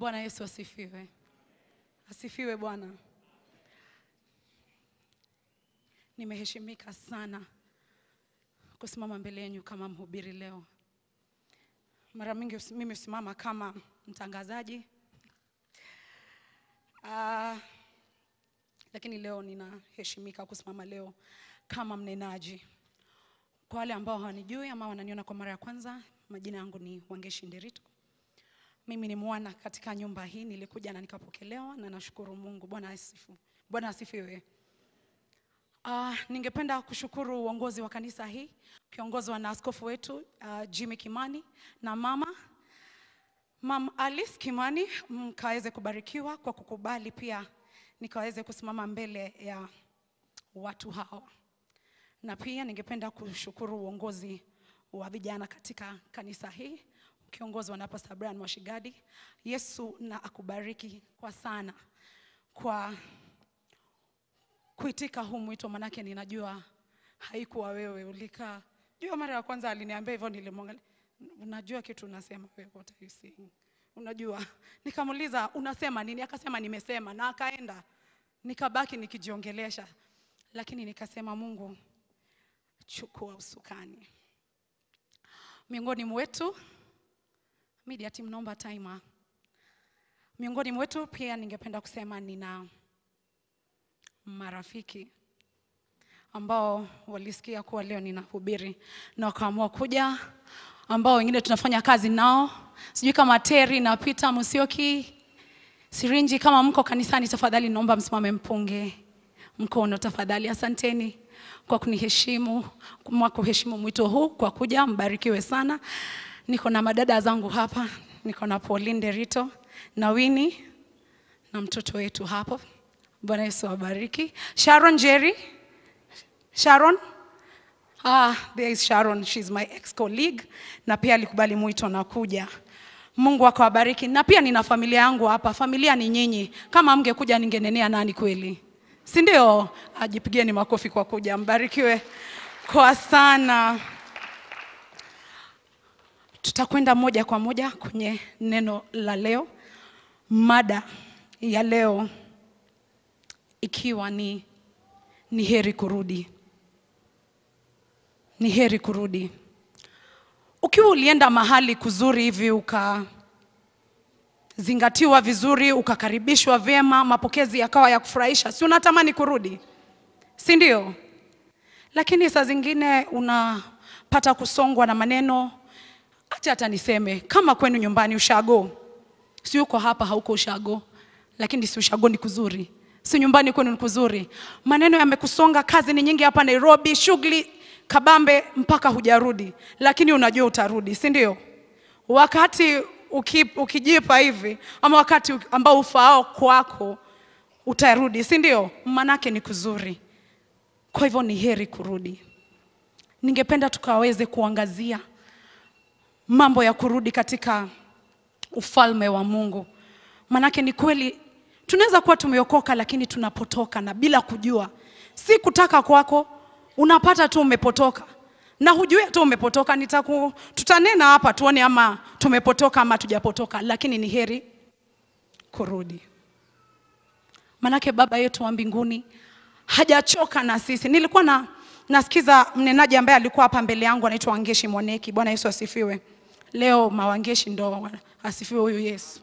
Bwana Yesu asifiwe. Asifiwe Bwana. Nimeheshimika sana kusimama mbele yenu kama mhubiri leo. Mara mingi usi- mimi husimama kama mtangazaji Ah, lakini leo ninaheshimika kusimama leo kama mnenaji. Kwa wale ambao hawanijui ama wananiona kwa mara ya kwanza, majina yangu ni Wangeshi Ndirito. Mimi ni mwana katika nyumba hii, nilikuja na nikapokelewa na nashukuru Mungu. Bwana asifu. Bwana asifiwe. Uh, ningependa kushukuru uongozi wa kanisa hii ukiongozwa na askofu wetu uh, Jimmy Kimani na mama Mam Alice Kimani, mkaweze kubarikiwa kwa kukubali pia nikaweze kusimama mbele ya watu hao, na pia ningependa kushukuru uongozi wa vijana katika kanisa hii ukiongozwa na Pastor Brian Mwashigadi. Yesu na akubariki kwa sana kwa kuitika huu mwito, manake ninajua haikuwa wewe ulikaa. Jua mara ya kwanza aliniambia hivyo, nilimwangalia, unajua kitu unasema wewe, what are you saying? Unajua, nikamuuliza unasema nini? Akasema nimesema, na akaenda. Nikabaki nikijiongelesha, lakini nikasema Mungu, chukua usukani miongoni mwetu. Media team, naomba timer. Miongoni mwetu pia ningependa kusema nina marafiki ambao walisikia kuwa leo ninahubiri na wakaamua kuja, ambao wengine tunafanya kazi nao, sijui kama Terry na Peter Musioki Sirinji. Kama mko kanisani, tafadhali naomba msimame mpunge mkono tafadhali. Asanteni kwa kuniheshimu, kwa kuheshimu mwito huu, kwa kuja. Mbarikiwe sana. Niko na madada zangu hapa, niko na Pauline Derito na Winnie na mtoto wetu hapo. Bwana Yesu awabariki. Sharon Jerry. Sharon. Ah, there is Sharon. She's my ex-colleague na pia alikubali mwito na kuja. Mungu akawabariki. Na pia nina familia yangu hapa. Familia ni nyinyi. Kama mngekuja ningenenea nani kweli? Si ndio? Ajipigieni makofi kwa kuja. Mbarikiwe kwa sana. Tutakwenda moja kwa moja kwenye neno la leo. Mada ya leo ikiwa ni ni heri kurudi, ni heri kurudi. Ukiwa ulienda mahali kuzuri hivi ukazingatiwa vizuri, ukakaribishwa vyema, mapokezi yakawa ya kufurahisha, si unatamani kurudi, si ndio? Lakini saa zingine unapata kusongwa na maneno, acha hata niseme kama kwenu nyumbani ushago, si uko hapa, hauko ushago, lakini si ushago ni kuzuri si nyumbani kwenu ni kuzuri. Maneno yamekusonga, kazi ni nyingi hapa Nairobi, shughuli kabambe mpaka hujarudi, lakini unajua utarudi, si ndio? Wakati uki, ukijipa hivi ama wakati ambao ufaao kwako utarudi, si ndio? Manake ni kuzuri. Kwa hivyo ni heri kurudi. Ningependa tukaweze kuangazia mambo ya kurudi katika ufalme wa Mungu, manake ni kweli tunaweza kuwa tumeokoka lakini tunapotoka na bila kujua. Si kutaka kwako, unapata tu umepotoka na hujui tu umepotoka. Nitaku, tutanena hapa tuone ama tumepotoka ama tujapotoka, lakini ni heri kurudi, manake Baba yetu wa mbinguni hajachoka na sisi. Nilikuwa na nasikiza mnenaji ambaye alikuwa hapa mbele yangu anaitwa Wangeshi Mwaneki. Bwana Yesu asifiwe. Leo mawangeshi ndo asifiwe huyu Yesu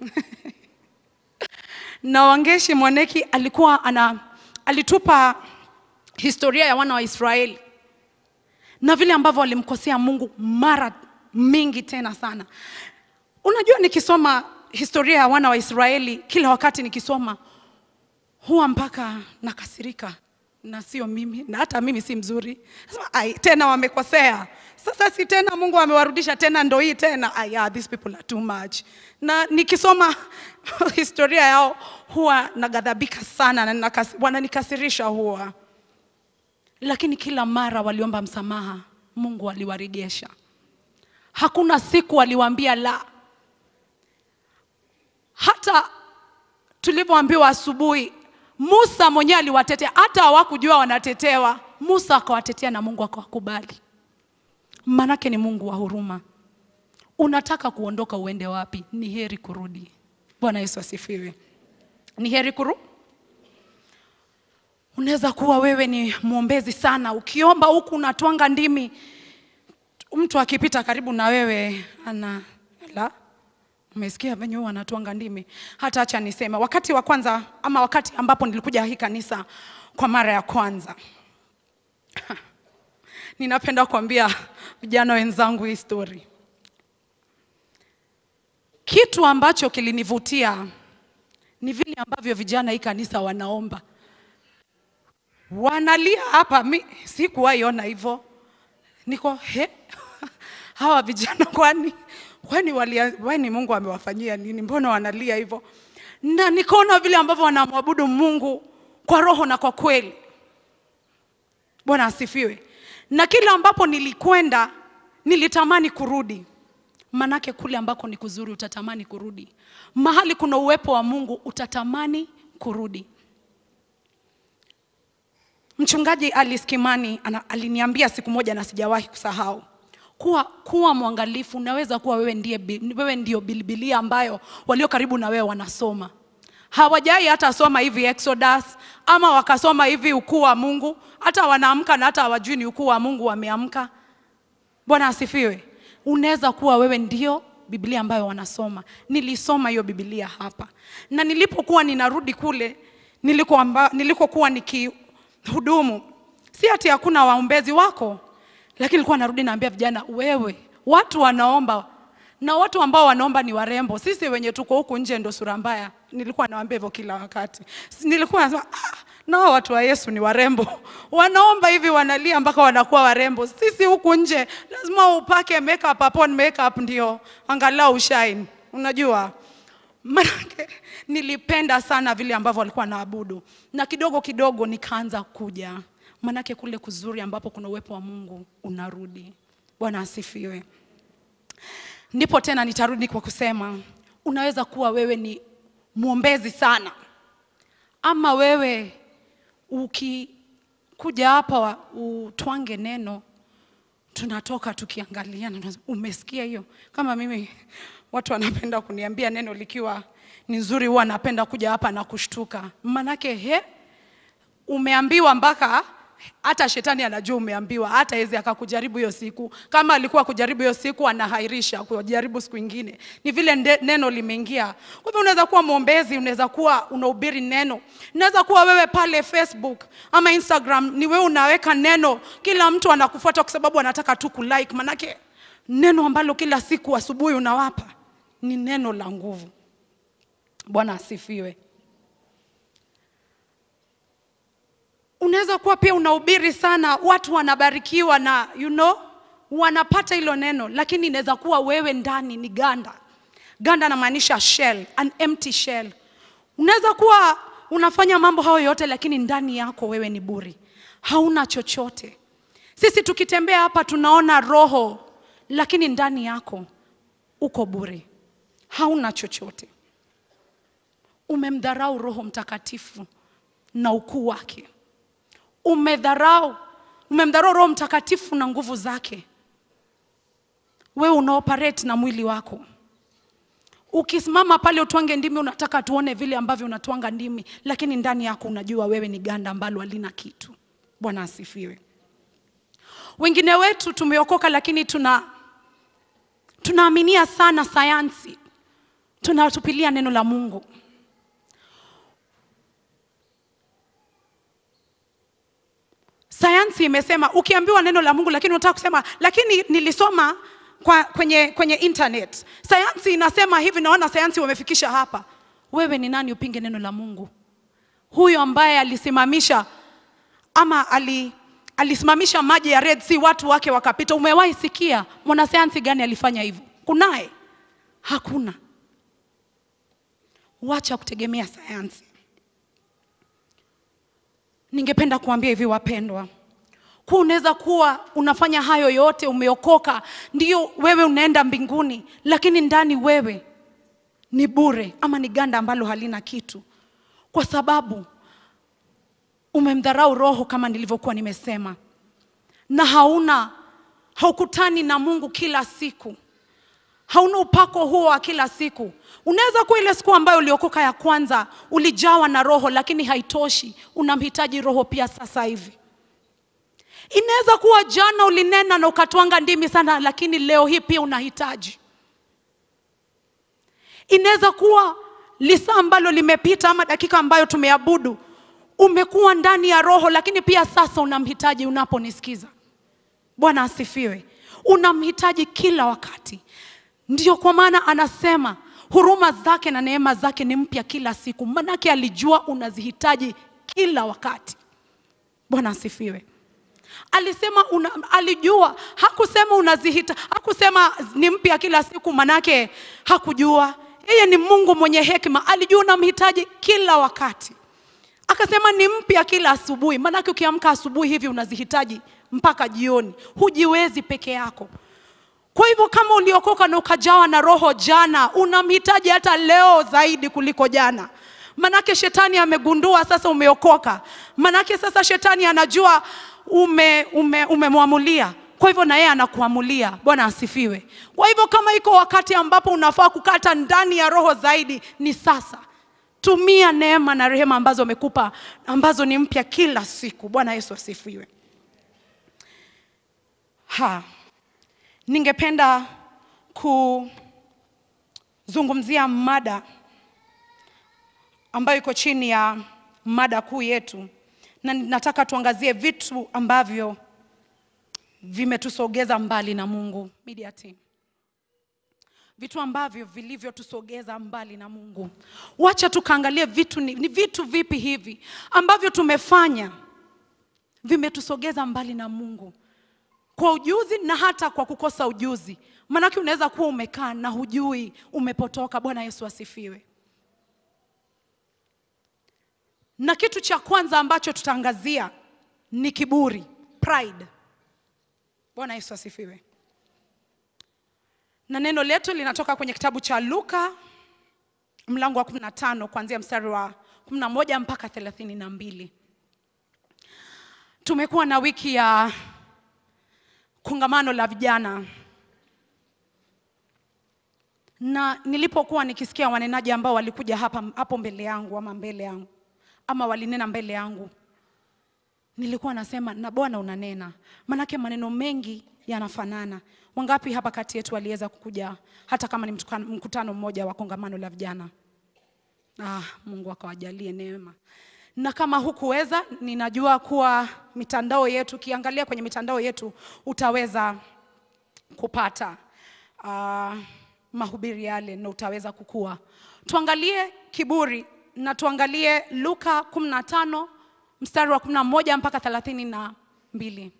na Wangeshi Mwaneki alikuwa ana, alitupa historia ya wana wa Israeli na vile ambavyo walimkosea Mungu mara mingi tena sana. Unajua, nikisoma historia ya wana wa Israeli kila wakati nikisoma huwa mpaka nakasirika, na sio mimi, na hata mimi si mzuri. Sasa, ai, tena wamekosea sasa, si tena Mungu amewarudisha tena, ndo hii tena. Ay, yeah, these people are too much. Na nikisoma historia yao huwa naghadhabika sana na nakas, wananikasirisha huwa, lakini kila mara waliomba msamaha, Mungu aliwaregesha. Hakuna siku waliwaambia la. Hata tulivyoambiwa asubuhi, Musa mwenyewe aliwatetea, hata hawakujua wanatetewa. Musa akawatetea na Mungu akawakubali. Manake ni Mungu wa huruma. Unataka kuondoka uende wapi? Ni heri kurudi. Bwana Yesu asifiwe. Ni heri kuru Unaweza kuwa wewe ni mwombezi sana, ukiomba huku unatwanga ndimi, mtu akipita karibu na wewe ana la Umesikia venye huwa anatwanga ndimi. Hata acha niseme, wakati wa kwanza ama wakati ambapo nilikuja hii kanisa kwa mara ya kwanza, ninapenda kuambia vijana wenzangu hii story. Kitu ambacho kilinivutia ni vile ambavyo vijana hii kanisa wanaomba, wanalia hapa. Mi sikuwahi ona hivyo, niko he hawa vijana kwani kwani walia, kwani Mungu amewafanyia nini? Mbona wanalia hivyo? Na nikaona vile ambavyo wanamwabudu Mungu kwa roho na kwa kweli. Bwana asifiwe. Na kila ambapo nilikwenda nilitamani kurudi, manake kule ambako ni kuzuri utatamani kurudi, mahali kuna uwepo wa Mungu utatamani kurudi. Mchungaji Alice Kimani ana, aliniambia siku moja na sijawahi kusahau kuwa, kuwa mwangalifu. Unaweza kuwa wewe, ndiye, bi- wewe ndio Biblia ambayo walio karibu na wewe wanasoma hawajai hata soma hivi Exodus ama wakasoma hivi ukuu wa Mungu, hata wanaamka na hata hawajui ni ukuu wa Mungu wameamka. Bwana asifiwe. Unaweza kuwa wewe ndio Biblia ambayo wanasoma. Nilisoma hiyo Biblia hapa, na nilipokuwa ninarudi kule nilikokuwa niliko nikihudumu, si ati hakuna waombezi wako, lakini nilikuwa narudi naambia vijana, wewe, watu wanaomba na watu ambao wanaomba ni warembo. Sisi wenye tuko huku nje ndo sura mbaya. Nilikuwa nawaambia hivyo kila wakati. S- Nilikuwa nasema ah, nao watu wa Yesu ni warembo, wanaomba hivi, wanalia mpaka wanakuwa warembo. Sisi huku nje lazima upake makeup upon makeup ndio angalau ushine, unajua Manake nilipenda sana vile ambavyo walikuwa naabudu, na kidogo kidogo nikaanza kuja, manake kule kuzuri ambapo kuna uwepo wa Mungu unarudi. Bwana asifiwe. Ndipo tena nitarudi kwa kusema, unaweza kuwa wewe ni mwombezi sana, ama wewe ukikuja hapa wa- utwange neno, tunatoka tukiangaliana, tunasema, umesikia hiyo? Kama mimi watu wanapenda kuniambia neno likiwa ni nzuri, huwa napenda kuja hapa na kushtuka, manake he, umeambiwa mpaka hata shetani anajua umeambiwa, hata hezi akakujaribu hiyo siku. Kama alikuwa kujaribu hiyo siku, anahairisha kujaribu siku ingine. Ni vile nde, neno limeingia. Kwa hivyo unaweza kuwa mwombezi, unaweza kuwa unahubiri neno, unaweza kuwa wewe pale Facebook ama Instagram, ni wewe unaweka neno, kila mtu anakufuata kwa sababu anataka tu kulike. Manake neno ambalo kila siku asubuhi unawapa ni neno la nguvu. Bwana asifiwe. unaweza kuwa pia unahubiri sana, watu wanabarikiwa na you know, wanapata hilo neno, lakini inaweza kuwa wewe ndani ni ganda. Ganda namaanisha shell, an empty shell. Unaweza kuwa unafanya mambo hayo yote, lakini ndani yako wewe ni buri, hauna chochote. Sisi tukitembea hapa tunaona roho, lakini ndani yako uko bure, hauna chochote. Umemdharau Roho Mtakatifu na ukuu wake umedharau umemdharau Roho Mtakatifu na nguvu zake. Wewe unaoperate na mwili wako, ukisimama pale utwange ndimi, unataka tuone vile ambavyo unatwanga ndimi, lakini ndani yako unajua wewe ni ganda ambalo halina kitu. Bwana asifiwe. Wengine wetu tumeokoka, lakini tuna tunaaminia sana sayansi, tunatupilia neno la Mungu. Sayansi imesema ukiambiwa neno la Mungu lakini unataka kusema lakini nilisoma kwa, kwenye, kwenye internet. Sayansi inasema hivi, naona sayansi wamefikisha hapa. Wewe ni nani upinge neno la Mungu? Huyo ambaye alisimamisha ama ali, alisimamisha maji ya Red Sea watu wake wakapita. Umewahi sikia mwanasayansi gani alifanya hivyo? Kunaye? Hakuna. Wacha kutegemea sayansi. Ningependa kuambia hivi wapendwa, kuwa unaweza kuwa unafanya hayo yote, umeokoka, ndio wewe unaenda mbinguni, lakini ndani wewe ni bure ama ni ganda ambalo halina kitu, kwa sababu umemdharau Roho kama nilivyokuwa nimesema, na hauna haukutani na Mungu kila siku, hauna upako huo wa kila siku. Unaweza kuwa ile siku ambayo uliokoka ya kwanza ulijawa na Roho, lakini haitoshi, unamhitaji Roho pia sasa hivi. Inaweza kuwa jana ulinena na ukatwanga ndimi sana, lakini leo hii pia unahitaji. Inaweza kuwa lisaa ambalo limepita ama dakika ambayo tumeabudu, umekuwa ndani ya Roho, lakini pia sasa unamhitaji unaponisikiza. Bwana asifiwe. Unamhitaji kila wakati. Ndio kwa maana anasema huruma zake na neema zake ni mpya kila siku, manake alijua unazihitaji kila wakati. Bwana asifiwe. Alisema una, alijua, hakusema unazihita, hakusema ni mpya kila siku, manake hakujua. Yeye ni Mungu mwenye hekima, alijua unamhitaji kila wakati. Akasema ni mpya kila asubuhi, manake ukiamka asubuhi hivi unazihitaji mpaka jioni, hujiwezi peke yako. Kwa hivyo kama uliokoka na ukajawa na roho jana, unamhitaji hata leo zaidi kuliko jana. Manake shetani amegundua sasa umeokoka, manake sasa shetani anajua ume, ume, umemwamulia kwa hivyo na yeye anakuamulia. Bwana asifiwe. Kwa hivyo kama iko wakati ambapo unafaa kukata ndani ya roho zaidi, ni sasa. Tumia neema na rehema ambazo amekupa ambazo ni mpya kila siku. Bwana Yesu asifiwe. Ha, ningependa kuzungumzia mada ambayo iko chini ya mada kuu yetu, na nataka tuangazie vitu ambavyo vimetusogeza mbali na Mungu. Media team, vitu ambavyo vilivyotusogeza mbali na Mungu. Wacha tukaangalie vitu ni, ni vitu vipi hivi ambavyo tumefanya vimetusogeza mbali na Mungu kwa ujuzi na hata kwa kukosa ujuzi. Maanake unaweza kuwa umekaa na hujui umepotoka. Bwana Yesu asifiwe. Na kitu cha kwanza ambacho tutaangazia ni kiburi, pride. Bwana Yesu asifiwe. Na neno letu linatoka kwenye kitabu cha Luka mlango wa 15 kuanzia mstari wa 11 mpaka 32. Tumekuwa na wiki ya kongamano la vijana, na nilipokuwa nikisikia wanenaji ambao walikuja hapa hapo mbele yangu ama mbele yangu ama walinena mbele yangu, nilikuwa nasema na Bwana unanena, manake maneno mengi yanafanana. Wangapi hapa kati yetu waliweza kukuja hata kama ni mtukano- mkutano mmoja wa kongamano la vijana? Ah, Mungu akawajalie neema. Na kama hukuweza, ninajua kuwa mitandao yetu, ukiangalia kwenye mitandao yetu utaweza kupata uh, mahubiri yale na utaweza kukua. Tuangalie kiburi na tuangalie Luka 15 mstari wa 11 mpaka 32.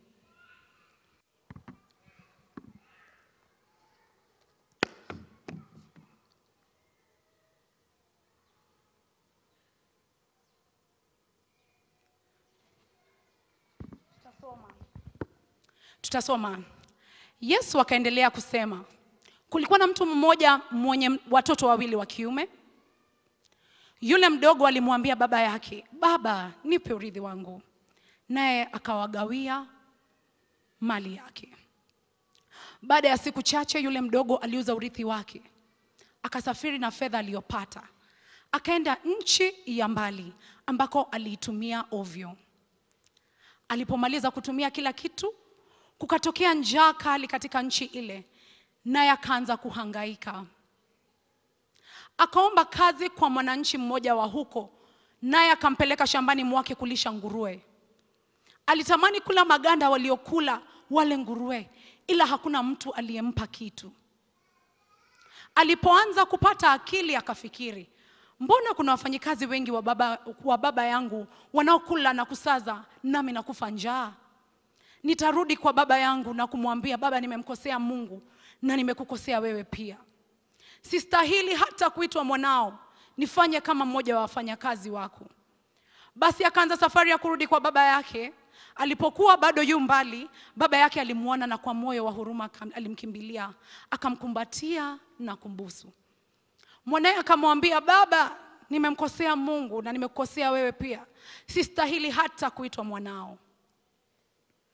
Tutasoma. Yesu akaendelea kusema, kulikuwa na mtu mmoja mwenye watoto wawili wa kiume. Yule mdogo alimwambia baba yake, baba, nipe urithi wangu, naye akawagawia mali yake. Baada ya siku chache, yule mdogo aliuza urithi wake, akasafiri na fedha aliyopata, akaenda nchi ya mbali ambako aliitumia ovyo. Alipomaliza kutumia kila kitu, kukatokea njaa kali katika nchi ile, naye akaanza kuhangaika. Akaomba kazi kwa mwananchi mmoja wa huko, naye akampeleka shambani mwake kulisha nguruwe. Alitamani kula maganda waliokula wale nguruwe, ila hakuna mtu aliyempa kitu. Alipoanza kupata akili, akafikiri, mbona kuna wafanyikazi wengi wa baba, wa baba yangu wanaokula na kusaza, nami nakufa njaa? Nitarudi kwa baba yangu na kumwambia, baba, nimemkosea Mungu na nimekukosea wewe pia. Sistahili hata kuitwa mwanao, nifanye kama mmoja wa wafanyakazi wako. Basi akaanza safari ya kurudi kwa baba yake. Alipokuwa bado yu mbali, baba yake alimwona na kwa moyo wa huruma akam- alimkimbilia, akamkumbatia na kumbusu. Mwanaye akamwambia, baba, nimemkosea Mungu na nimekukosea wewe pia, sistahili hata kuitwa mwanao.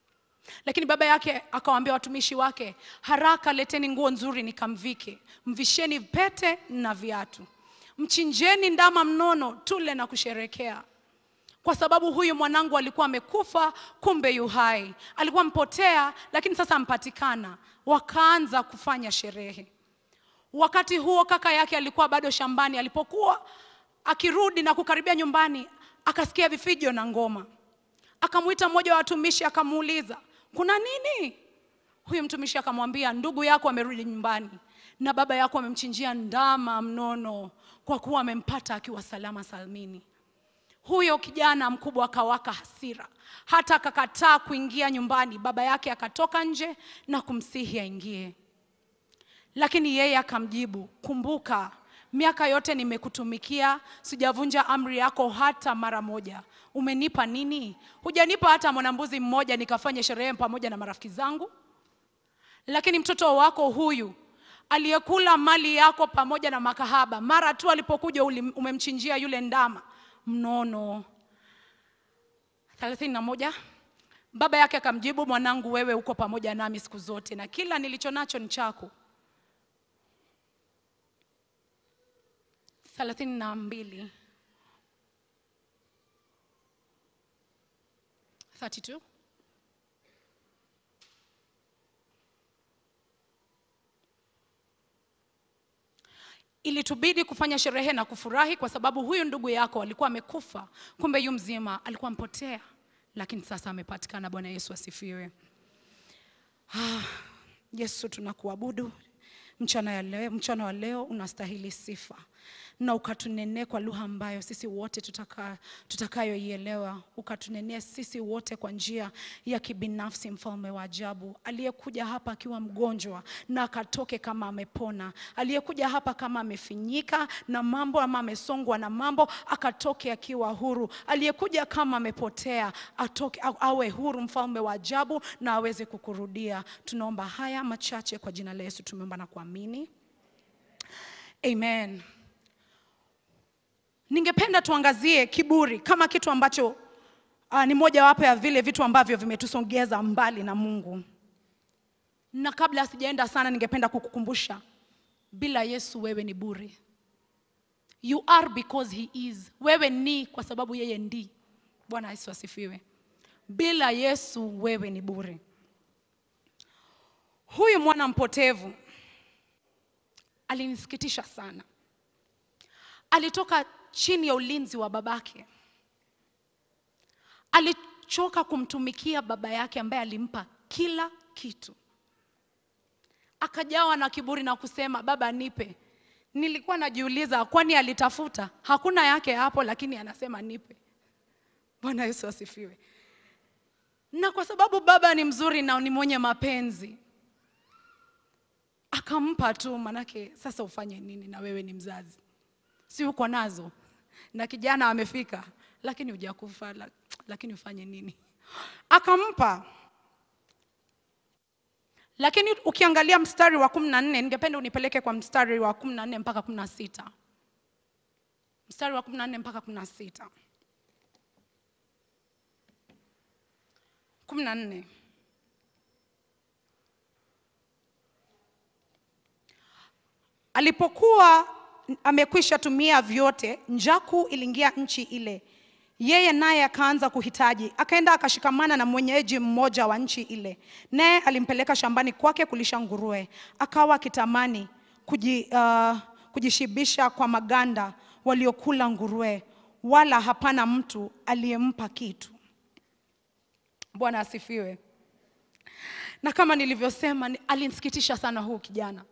Lakini baba yake akawaambia watumishi wake, haraka leteni nguo nzuri nikamvike, mvisheni pete na viatu, mchinjeni ndama mnono, tule na kusherekea kwa sababu huyu mwanangu alikuwa amekufa, kumbe yu hai. Alikuwa mpotea, lakini sasa ampatikana. Wakaanza kufanya sherehe. Wakati huo kaka yake alikuwa bado shambani. Alipokuwa akirudi na kukaribia nyumbani, akasikia vifijo na ngoma. Akamwita mmoja wa watumishi, akamuuliza kuna nini? Huyu mtumishi akamwambia, ndugu yako amerudi nyumbani na baba yako amemchinjia ndama mnono, kwa kuwa amempata akiwa salama salmini. Huyo kijana mkubwa akawaka hasira, hata akakataa kuingia nyumbani. Baba yake akatoka nje na kumsihi aingie, lakini yeye akamjibu, kumbuka, miaka yote nimekutumikia, sijavunja amri yako hata mara moja. Umenipa nini? Hujanipa hata mwanambuzi mmoja nikafanye sherehe pamoja na marafiki zangu. Lakini mtoto wako huyu aliyekula mali yako pamoja na makahaba, mara tu alipokuja umemchinjia yule ndama mnono. thelathini na moja. Baba yake akamjibu, mwanangu, wewe uko pamoja nami siku zote na kila nilicho nacho ni chako. thelathini na mbili. 32. Ilitubidi kufanya sherehe na kufurahi kwa sababu huyu ndugu yako alikuwa amekufa, kumbe yu mzima, alikuwa mpotea, lakini sasa amepatikana. Bwana Yesu asifiwe. Ah, Yesu tunakuabudu mchana ya leo, mchana wa leo unastahili sifa na ukatunenee kwa lugha ambayo sisi wote tutaka, tutakayoielewa. Ukatunenee sisi wote kwa njia ya kibinafsi, mfalme wa ajabu, aliyekuja hapa akiwa mgonjwa na akatoke kama amepona, aliyekuja hapa kama amefinyika na mambo ama amesongwa na mambo akatoke akiwa huru, aliyekuja kama amepotea atoke, awe huru, mfalme wa ajabu, na aweze kukurudia. Tunaomba haya machache kwa jina la Yesu, tumeomba na kuamini, amen. Ningependa tuangazie kiburi kama kitu ambacho uh, ni mojawapo ya vile vitu ambavyo vimetusongeza mbali na Mungu. Na kabla sijaenda sana, ningependa kukukumbusha, bila Yesu wewe ni bure. You are because he is. Wewe ni kwa sababu yeye ndi. Bwana Yesu asifiwe. Bila Yesu wewe ni bure. Huyu mwana mpotevu alinisikitisha sana. Alitoka chini ya ulinzi wa babake. Alichoka kumtumikia baba yake ambaye alimpa kila kitu. Akajawa na kiburi na kusema, baba nipe. Nilikuwa najiuliza, kwani alitafuta? Hakuna yake hapo, lakini anasema nipe. Bwana Yesu asifiwe. Na kwa sababu baba ni mzuri na ni mwenye mapenzi, akampa tu, manake sasa ufanye nini? Na wewe ni mzazi si uko nazo na kijana amefika, lakini hujakufa, lakini ufanye nini? Akampa. Lakini ukiangalia mstari wa kumi na nne, ningependa unipeleke kwa mstari wa kumi na nne mpaka kumi na sita mstari wa kumi na nne mpaka kumi na sita kumi na nne alipokuwa amekwisha tumia vyote, njaku iliingia nchi ile. Yeye naye akaanza kuhitaji, akaenda akashikamana na mwenyeji mmoja wa nchi ile, naye alimpeleka shambani kwake kulisha nguruwe. Akawa akitamani kuji, uh, kujishibisha kwa maganda waliokula nguruwe, wala hapana mtu aliyempa kitu. Bwana asifiwe. Na kama nilivyosema, alinisikitisha sana huu kijana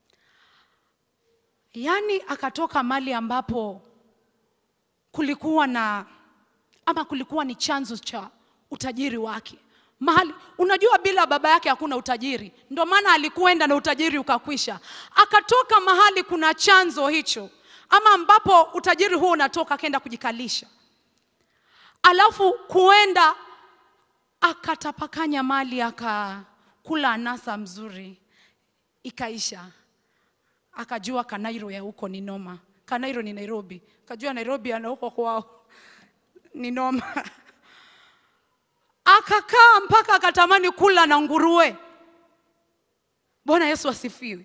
Yaani akatoka mali ambapo kulikuwa na ama kulikuwa ni chanzo cha utajiri wake. Mahali unajua, bila baba yake hakuna utajiri, ndio maana alikuenda na utajiri ukakwisha. Akatoka mahali kuna chanzo hicho, ama ambapo utajiri huo unatoka, akaenda kujikalisha, alafu kuenda akatapakanya mali, akakula anasa mzuri, ikaisha akajua Kanairo ya huko ni noma. Kanairo ni Nairobi, kajua Nairobi ana huko kwao ni noma. akakaa mpaka akatamani kula na nguruwe. Bwana Yesu asifiwe.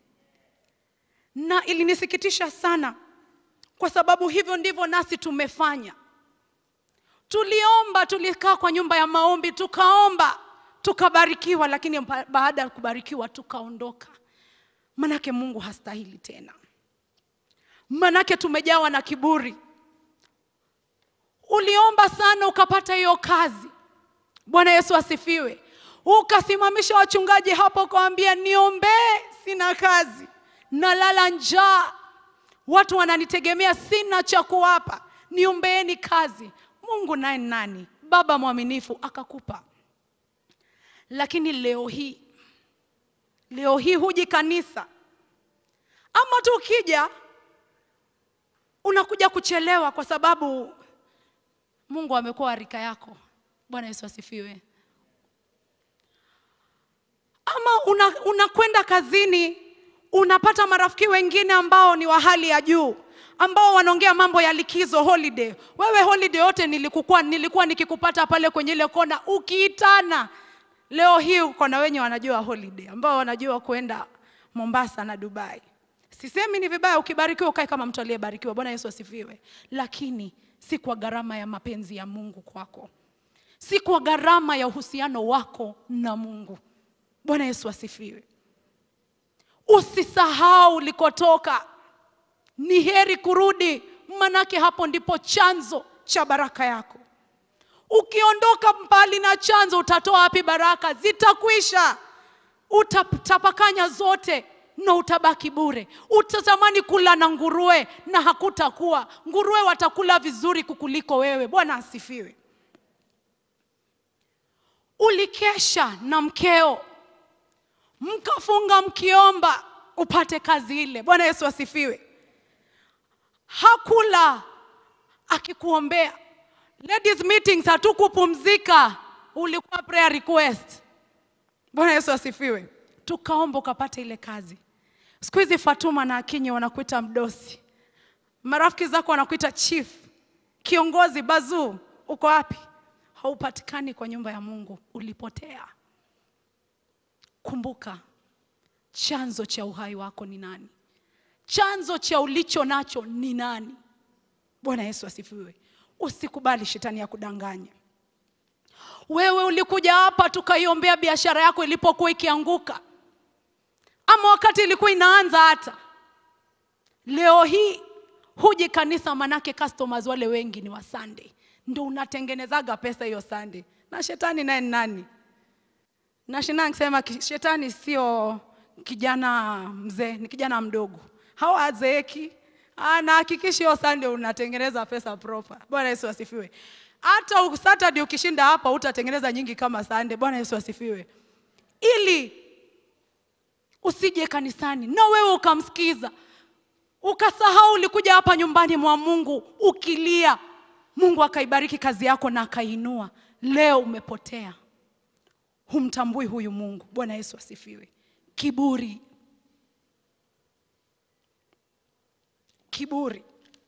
Na ilinisikitisha sana, kwa sababu hivyo ndivyo nasi tumefanya. Tuliomba, tulikaa kwa nyumba ya maombi, tukaomba, tukabarikiwa, lakini ba- baada ya kubarikiwa tukaondoka. Manake Mungu hastahili tena, manake tumejawa na kiburi. Uliomba sana ukapata hiyo kazi. Bwana Yesu asifiwe. Ukasimamisha wachungaji hapo ukawambia, niombee, sina kazi, nalala njaa, watu wananitegemea, sina cha kuwapa, niombeeni kazi. Mungu naye ni nani? Baba mwaminifu akakupa. Lakini leo hii, leo hii huji kanisa, ama tu ukija unakuja kuchelewa kwa sababu Mungu amekuwa rika yako. Bwana Yesu asifiwe. Ama una- unakwenda kazini unapata marafiki wengine ambao ni wa hali ya juu ambao wanaongea mambo ya likizo holiday. Wewe holiday yote nilikuwa, nilikuwa nikikupata pale kwenye ile kona ukiitana. Leo hii uko na wenye wanajua holiday ambao wanajua kwenda Mombasa na Dubai. Sisemi ni vibaya ukibarikiwa ukae kama mtu aliyebarikiwa. Bwana Yesu asifiwe. Lakini si kwa gharama ya mapenzi ya Mungu kwako, si kwa gharama ya uhusiano wako na Mungu. Bwana Yesu asifiwe. Usisahau ulikotoka, ni heri kurudi, manake hapo ndipo chanzo cha baraka yako. Ukiondoka mbali na chanzo, utatoa wapi baraka? Zitakwisha, utatapakanya zote na utabaki bure. Utatamani kula na nguruwe na hakutakuwa. Nguruwe watakula vizuri kukuliko wewe. Bwana asifiwe. Ulikesha na mkeo mkafunga mkiomba upate kazi ile. Bwana Yesu asifiwe. Hakula akikuombea. Ladies meetings hatukupumzika, ulikuwa prayer request. Bwana Yesu asifiwe. Tukaomba ukapata ile kazi. Siku hizi Fatuma na Akinyi wanakuita mdosi, marafiki zako wanakuita chief, kiongozi, bazuu. Uko wapi? Haupatikani kwa nyumba ya Mungu, ulipotea. Kumbuka, chanzo cha uhai wako ni nani? Chanzo cha ulicho nacho ni nani? Bwana Yesu asifiwe. Usikubali shetani ya kudanganya. Wewe ulikuja hapa tukaiombea biashara yako ilipokuwa ikianguka, ama wakati ilikuwa inaanza. Hata leo hii huji kanisa, manake customers wale wengi ni wa Sunday, ndio unatengenezaga pesa hiyo Sunday. Na shetani naye ni nani? na shina nikisema ki- shetani sio kijana mzee, ni kijana mdogo, hawazeeki. Anahakikisha hiyo Sunday unatengeneza pesa proper. Bwana Yesu asifiwe. Hata u- Saturday ukishinda hapa utatengeneza nyingi kama Sunday. Bwana Yesu asifiwe, ili usije kanisani na wewe ukamsikiza ukasahau ulikuja hapa nyumbani mwa Mungu ukilia, Mungu akaibariki kazi yako na akainua. Leo umepotea humtambui huyu Mungu. Bwana Yesu asifiwe. Kiburi, kiburi.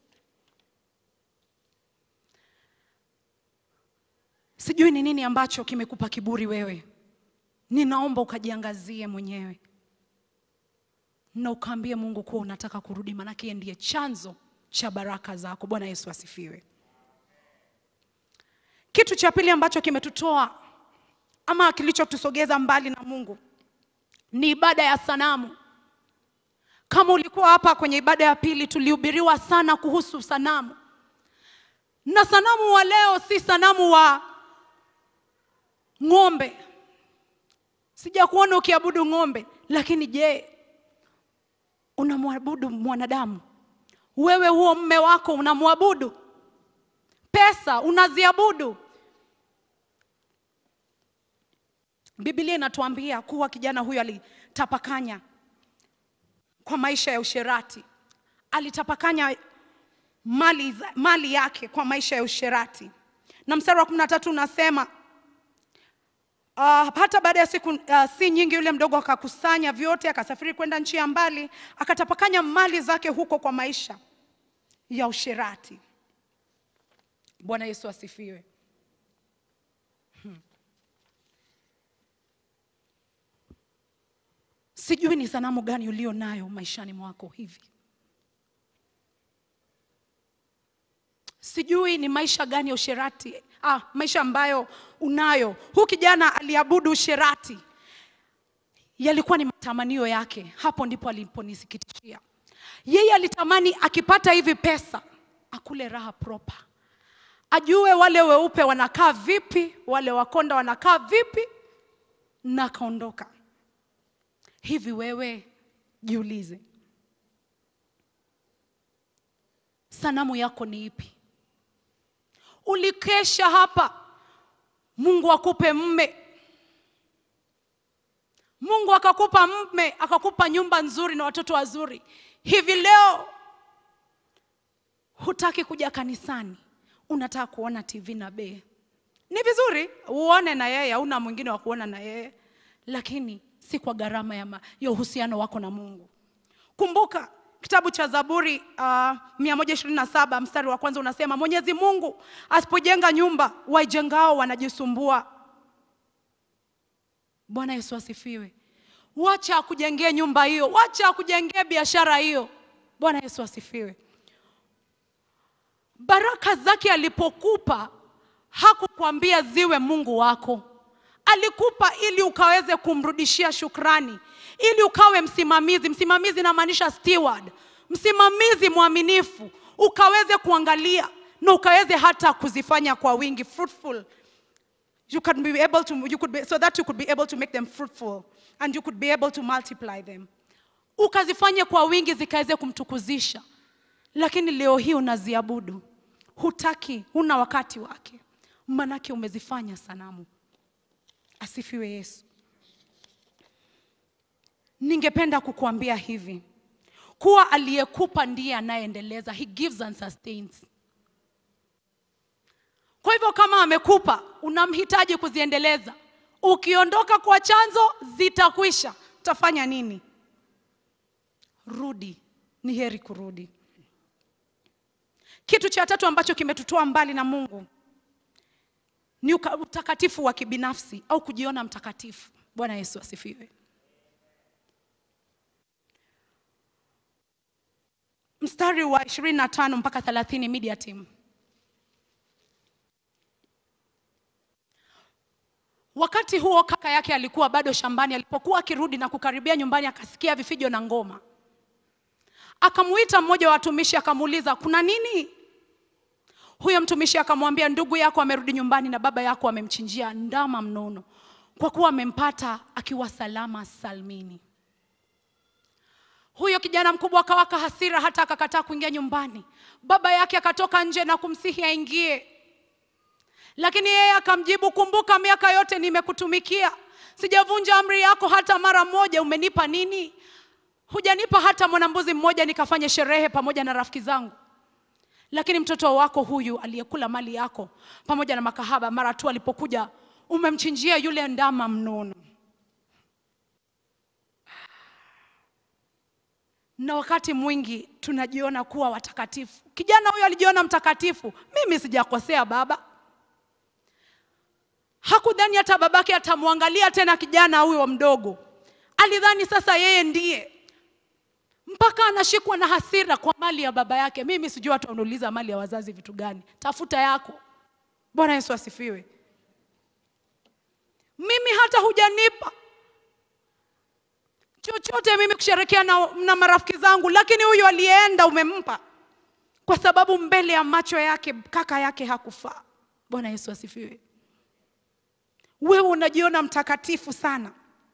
Sijui ni nini ambacho kimekupa kiburi wewe. Ninaomba ukajiangazie mwenyewe na ukaambie Mungu kuwa unataka kurudi, maanake yeye ndiye chanzo cha baraka zako. Bwana Yesu asifiwe. Kitu cha pili ambacho kimetutoa ama kilichotusogeza mbali na Mungu ni ibada ya sanamu. Kama ulikuwa hapa kwenye ibada ya pili, tulihubiriwa sana kuhusu sanamu, na sanamu wa leo si sanamu wa ng'ombe. Sijakuona ukiabudu ng'ombe, lakini je, unamwabudu mwanadamu? Wewe huo mme wako unamwabudu? Pesa unaziabudu? Biblia inatuambia kuwa kijana huyo alitapakanya kwa maisha ya usherati, alitapakanya mali, za- mali yake kwa maisha ya usherati, na mstari wa kumi na tatu unasema uh, hata baada ya siku uh, si nyingi, yule mdogo akakusanya vyote, akasafiri kwenda nchi ya mbali, akatapakanya mali zake huko kwa maisha ya usherati. Bwana Yesu asifiwe. Sijui ni sanamu gani ulio nayo maishani mwako hivi. Sijui ni maisha gani ya usherati, ah, maisha ambayo unayo. Huu kijana aliabudu usherati, yalikuwa ni matamanio yake. Hapo ndipo aliponisikitishia. Yeye alitamani akipata hivi pesa akule raha proper, ajue wale weupe wanakaa vipi, wale wakonda wanakaa vipi, na akaondoka. Hivi wewe jiulize, sanamu yako ni ipi? Ulikesha hapa, Mungu akupe mme, Mungu akakupa mme, akakupa nyumba nzuri na watoto wazuri. Hivi leo hutaki kuja kanisani, unataka kuona TV na bee. Ni vizuri uone na yeye, hauna mwingine wa kuona na yeye, lakini si kwa gharama ya, ma- ya uhusiano wako na Mungu. Kumbuka kitabu cha Zaburi uh, 127 mstari wa kwanza unasema, Mwenyezi Mungu asipojenga nyumba, waijengao wanajisumbua. Bwana Yesu asifiwe. Wacha akujengee nyumba hiyo, wacha akujengee biashara hiyo. Bwana Yesu asifiwe. Baraka zake alipokupa hakukwambia ziwe Mungu wako, alikupa ili ukaweze kumrudishia shukrani, ili ukawe msimamizi. Msimamizi inamaanisha steward, msimamizi mwaminifu, ukaweze kuangalia na ukaweze hata kuzifanya kwa wingi, fruitful you can be able to you could be, so that you could be able to make them fruitful and you could be able to multiply them ukazifanye kwa wingi zikaweze kumtukuzisha lakini leo hii unaziabudu hutaki huna wakati wake manake umezifanya sanamu asifiwe yesu ningependa kukuambia hivi kuwa aliyekupa ndiye anayeendeleza he gives and sustains kwa hivyo kama amekupa, unamhitaji kuziendeleza. Ukiondoka kwa chanzo, zitakwisha. Utafanya nini? Rudi, ni heri kurudi. Kitu cha tatu ambacho kimetutoa mbali na Mungu ni uka- utakatifu wa kibinafsi au kujiona mtakatifu. Bwana Yesu asifiwe. Mstari wa 25 mpaka 30 media team. Wakati huo kaka yake alikuwa bado shambani. Alipokuwa akirudi na kukaribia nyumbani, akasikia vifijo na ngoma. Akamuita mmoja wa watumishi, akamuuliza kuna nini? Huyo mtumishi akamwambia, ndugu yako amerudi nyumbani na baba yako amemchinjia ndama mnono, kwa kuwa amempata akiwa salama salmini. Huyo kijana mkubwa akawaka hasira, hata akakataa kuingia nyumbani. Baba yake akatoka nje na kumsihi aingie, lakini yeye akamjibu, kumbuka miaka yote nimekutumikia, sijavunja amri yako hata mara moja. Umenipa nini? Hujanipa hata mwanambuzi mmoja nikafanye sherehe pamoja na rafiki zangu. Lakini mtoto wako huyu aliyekula mali yako pamoja na makahaba, mara tu alipokuja umemchinjia yule ndama mnono. Na wakati mwingi tunajiona kuwa watakatifu. Kijana huyo alijiona mtakatifu, mimi sijakosea baba. Hakudhani hata babake atamwangalia tena kijana huyo mdogo. Alidhani sasa yeye ndiye, mpaka anashikwa na hasira kwa mali ya baba yake. Mimi sijui watu wanauliza mali ya wazazi vitu gani, tafuta yako. Bwana Yesu asifiwe. Mimi hata hujanipa chochote mimi kusherekea na, na marafiki zangu, lakini huyu aliyeenda umempa, kwa sababu mbele ya macho yake kaka yake hakufaa. Bwana Yesu asifiwe. Wewe unajiona mtakatifu sana.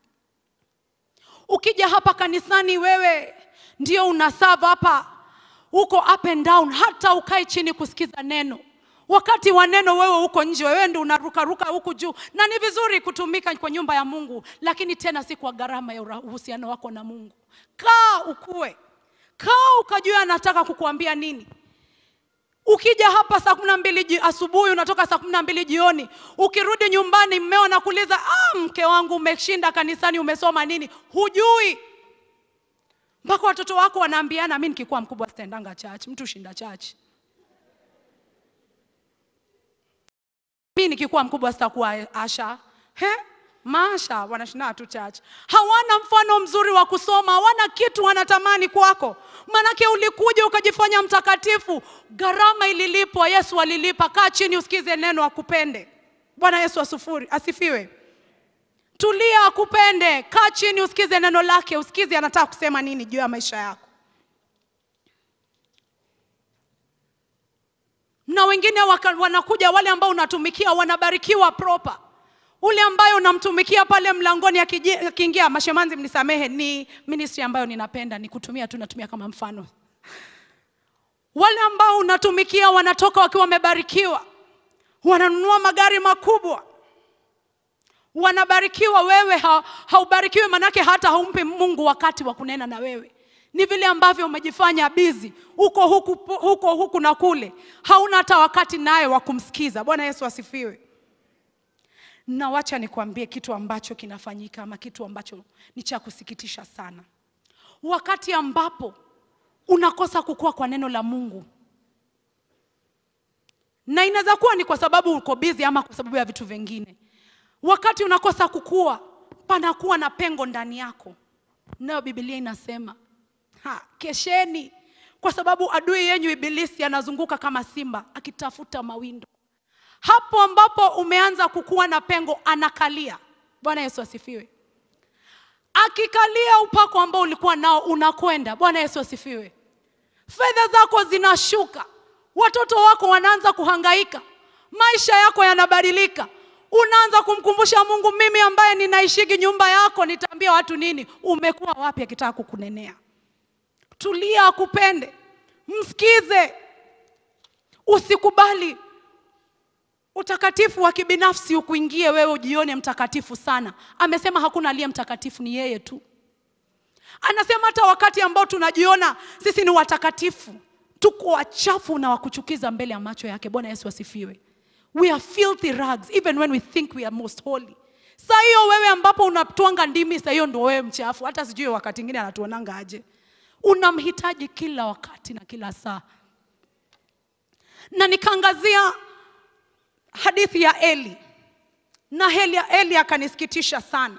Ukija hapa kanisani, wewe ndio unasava hapa, uko up and down, hata ukae chini kusikiza neno. Wakati wa neno wewe uko nje, wewe ndio unarukaruka huku juu, na ni vizuri kutumika kwa nyumba ya Mungu, lakini tena si kwa gharama ya ura- uhusiano wako na Mungu. Kaa ukue, kaa ukajua anataka kukuambia nini. Ukija hapa saa kumi na mbili ji- asubuhi unatoka saa kumi na mbili jioni, ukirudi nyumbani mmeo anakuuliza ah, mke wangu umeshinda kanisani, umesoma nini? Hujui mpaka watoto wako wanaambiana, mi nikikuwa mkubwa sitaendanga church. Mtu shinda church. Mi nikikuwa mkubwa sitakuwa asha. He? Masha wanashinda tu church. Hawana mfano mzuri wa kusoma, hawana kitu wanatamani kwako. Manake ulikuja ukajifanya mtakatifu, gharama ililipwa, Yesu alilipa. Kaa chini usikize neno akupende. Bwana Yesu asufuri, asifiwe. Tulia akupende, kaa chini usikize neno lake, usikize anataka kusema nini juu ya maisha yako. Na wengine waka, wanakuja wale ambao unatumikia wanabarikiwa proper ule ambayo unamtumikia pale mlangoni akiji- akiingia, mashemanzi, mnisamehe, ni ministry ambayo ninapenda ni kutumia tu, natumia kama mfano. Wale ambao unatumikia wanatoka wakiwa wamebarikiwa, wananunua magari makubwa, wanabarikiwa. Wewe ha, haubarikiwi, manake hata haumpi Mungu wakati wa kunena na wewe. Ni vile ambavyo umejifanya bizi huko huku, huko huku na kule, hauna hata wakati naye wa kumsikiza. Bwana Yesu asifiwe. Na wacha nikwambie kitu ambacho kinafanyika ama kitu ambacho ni cha kusikitisha sana. Wakati ambapo unakosa kukua kwa neno la Mungu, na inaweza kuwa ni kwa sababu uko busy ama kwa sababu ya vitu vingine. Wakati unakosa kukua, panakuwa na pengo ndani yako, nayo Biblia inasema ha, kesheni, kwa sababu adui yenyu Ibilisi anazunguka kama simba akitafuta mawindo hapo ambapo umeanza kukuwa na pengo anakalia. Bwana Yesu asifiwe. Akikalia upako ambao ulikuwa nao unakwenda. Bwana Yesu asifiwe. Fedha zako zinashuka, watoto wako wanaanza kuhangaika, maisha yako yanabadilika. Unaanza kumkumbusha Mungu, mimi ambaye ninaishiki nyumba yako nitaambia watu nini? Umekuwa wapi? Akitaka kukunenea, tulia, akupende, msikize, usikubali utakatifu wa kibinafsi ukuingie wewe ujione mtakatifu sana. Amesema hakuna aliye mtakatifu, ni yeye tu. Anasema hata wakati ambao tunajiona sisi ni watakatifu, tuko wachafu na wakuchukiza mbele ya macho yake. Bwana Yesu asifiwe. We are filthy rags even when we think we are most holy. Saa hiyo wewe ambapo unatwanga ndimi, saa hiyo ndio wewe mchafu. Hata sijui wakati mwingine anatuonanga aje. Unamhitaji kila wakati na kila saa, na nikaangazia hadithi ya Eli na Eli, Eli akanisikitisha sana.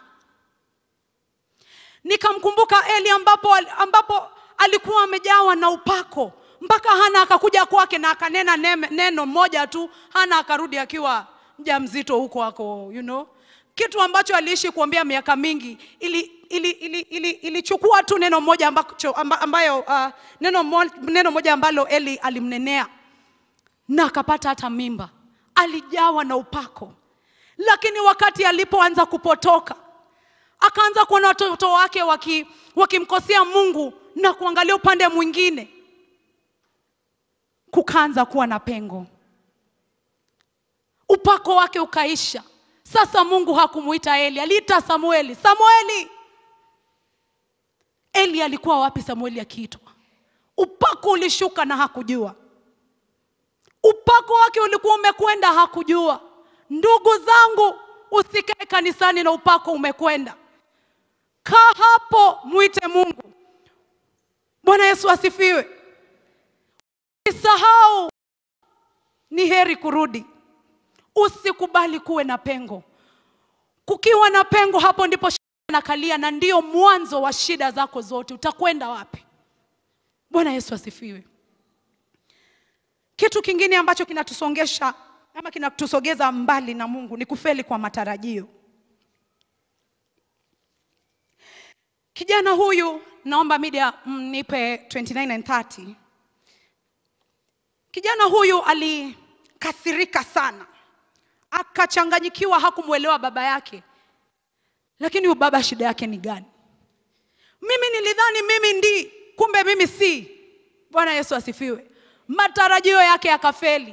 Nikamkumbuka Eli ambapo, ambapo alikuwa amejawa na upako mpaka Hana akakuja kwake na akanena neme, neno moja tu. Hana akarudi akiwa mjamzito huko ako, you know, kitu ambacho aliishi kuambia miaka mingi ili ili, ili, ili, ilichukua tu neno moja ambacho, amba, ambayo uh, neno, mo, neno moja ambalo Eli alimnenea na akapata hata mimba alijawa na upako, lakini wakati alipoanza kupotoka, akaanza kuona watoto wake waki, wakimkosea Mungu na kuangalia upande mwingine, kukaanza kuwa na pengo, upako wake ukaisha. Sasa Mungu hakumuita Eli, aliita Samueli. Samueli, Eli alikuwa wapi Samueli akiitwa? Upako ulishuka na hakujua upako wake ulikuwa umekwenda, hakujua. Ndugu zangu, usikae kanisani na upako umekwenda. Kaa hapo, mwite Mungu. Bwana Yesu asifiwe. Usisahau, ni heri kurudi. Usikubali kuwe na pengo. Kukiwa na pengo, hapo ndipo shida inakalia, na ndio mwanzo wa shida zako zote. Utakwenda wapi? Bwana Yesu asifiwe. Kitu kingine ambacho kinatusongesha ama kinatusogeza mbali na Mungu ni kufeli kwa matarajio. Kijana huyu, naomba media mnipe 29 and 30. Kijana huyu alikasirika sana, akachanganyikiwa, hakumwelewa baba yake. Lakini huyu baba shida yake ni gani? Mimi nilidhani mimi ndi, kumbe mimi si. Bwana Yesu asifiwe. Matarajio yake yakafeli.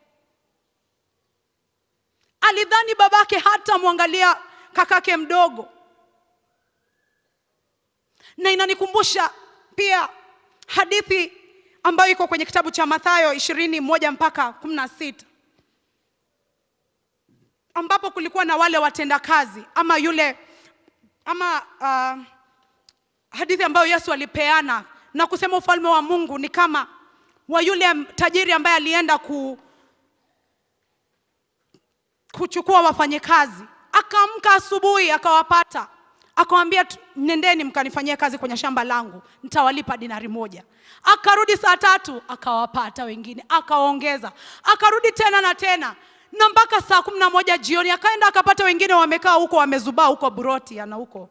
Alidhani babake hata mwangalia kakake mdogo, na inanikumbusha pia hadithi ambayo iko kwenye kitabu cha Mathayo ishirini moja mpaka kumi na sita ambapo kulikuwa na wale watendakazi ama yule ama uh, hadithi ambayo Yesu alipeana na kusema ufalme wa Mungu ni kama wa yule tajiri ambaye alienda ku, kuchukua wafanyakazi akaamka asubuhi akawapata akawambia "Tu- nendeni mkanifanyie kazi kwenye shamba langu nitawalipa dinari moja akarudi saa tatu akawapata wengine akawaongeza akarudi tena na tena na mpaka saa kumi na moja jioni akaenda akapata wengine wamekaa huko wamezubaa huko buroti ana huko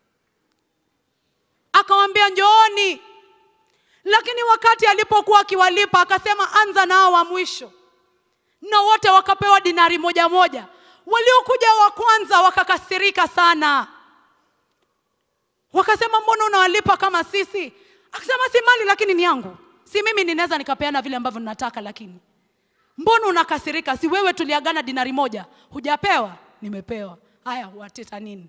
akawambia njooni lakini wakati alipokuwa akiwalipa akasema anza nao wa mwisho na wote wakapewa dinari moja moja waliokuja wa kwanza wakakasirika sana wakasema mbona unawalipa kama sisi akasema si mali lakini ni yangu si mimi ninaweza nikapeana vile ambavyo ninataka lakini mbona unakasirika si wewe tuliagana dinari moja hujapewa nimepewa haya wateta nini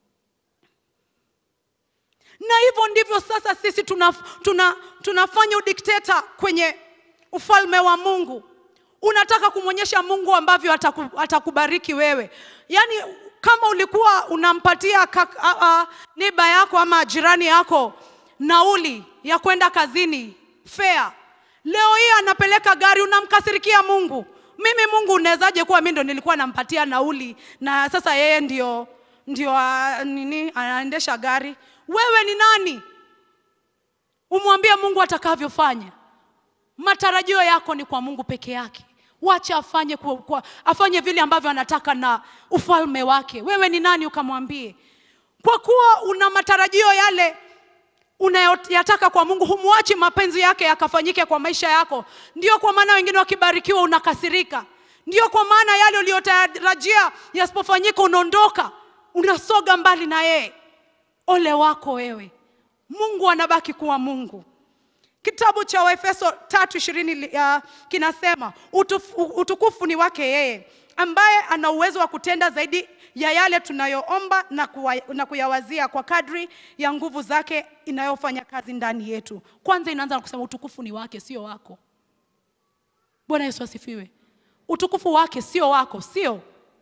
na hivyo ndivyo sasa sisi tuna, tuna, tunafanya udikteta kwenye ufalme wa mungu unataka kumwonyesha mungu ambavyo ataku, atakubariki wewe yaani kama ulikuwa unampatia kak- a- a- niba yako ama jirani yako nauli ya kwenda kazini fea leo hii anapeleka gari unamkasirikia mungu mimi mungu unawezaje kuwa mi ndo nilikuwa nampatia nauli na sasa yeye ndio ndio a, nini anaendesha gari wewe ni nani umwambie mungu atakavyofanya matarajio yako ni kwa mungu peke yake wacha afanye kwa, kwa, afanye vile ambavyo anataka na ufalme wake wewe ni nani ukamwambie kwa kuwa una matarajio yale unayoyataka kwa mungu humwachi mapenzi yake yakafanyike kwa maisha yako ndio kwa maana wengine wakibarikiwa unakasirika ndio kwa maana yale uliyotarajia yasipofanyika unaondoka unasoga mbali na yeye ole wako wewe mungu anabaki kuwa mungu kitabu cha waefeso tatu ishirini uh, kinasema utufu, utukufu ni wake yeye ambaye ana uwezo wa kutenda zaidi ya yale tunayoomba na, kuwa, na kuyawazia kwa kadri ya nguvu zake inayofanya kazi ndani yetu kwanza inaanza na kusema utukufu ni wake sio wako bwana yesu asifiwe utukufu wake sio wako sio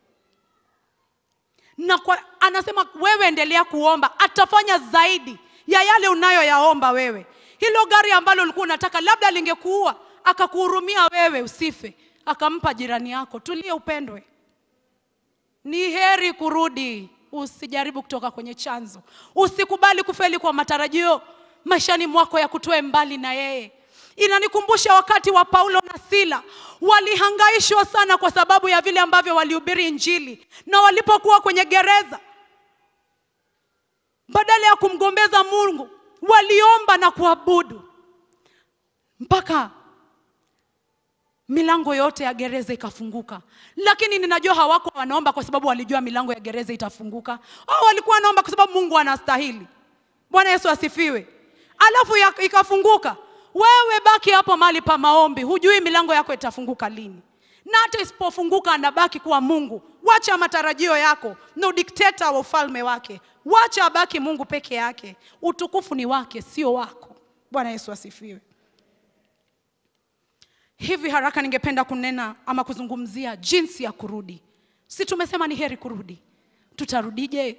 na kwa, anasema wewe endelea kuomba atafanya zaidi ya yale unayoyaomba wewe hilo gari ambalo ulikuwa unataka labda lingekuua akakuhurumia wewe usife akampa jirani yako tulie upendwe ni heri kurudi usijaribu kutoka kwenye chanzo usikubali kufeli kwa matarajio maishani mwako ya kutoe mbali na yeye inanikumbusha wakati wa paulo na sila walihangaishwa sana kwa sababu ya vile ambavyo walihubiri injili na walipokuwa kwenye gereza badala ya kumgombeza mungu waliomba na kuabudu mpaka milango yote ya gereza ikafunguka lakini ninajua hawako wanaomba kwa sababu walijua milango ya gereza itafunguka au walikuwa wanaomba kwa sababu mungu anastahili bwana yesu asifiwe alafu ya, ikafunguka wewe baki hapo mahali pa maombi hujui milango yako itafunguka lini na hata isipofunguka anabaki kuwa mungu wacha matarajio yako na udikteta wa ufalme wake wacha abaki mungu peke yake utukufu ni wake sio wako bwana yesu asifiwe hivi haraka ningependa kunena ama kuzungumzia jinsi ya kurudi si tumesema ni heri kurudi tutarudije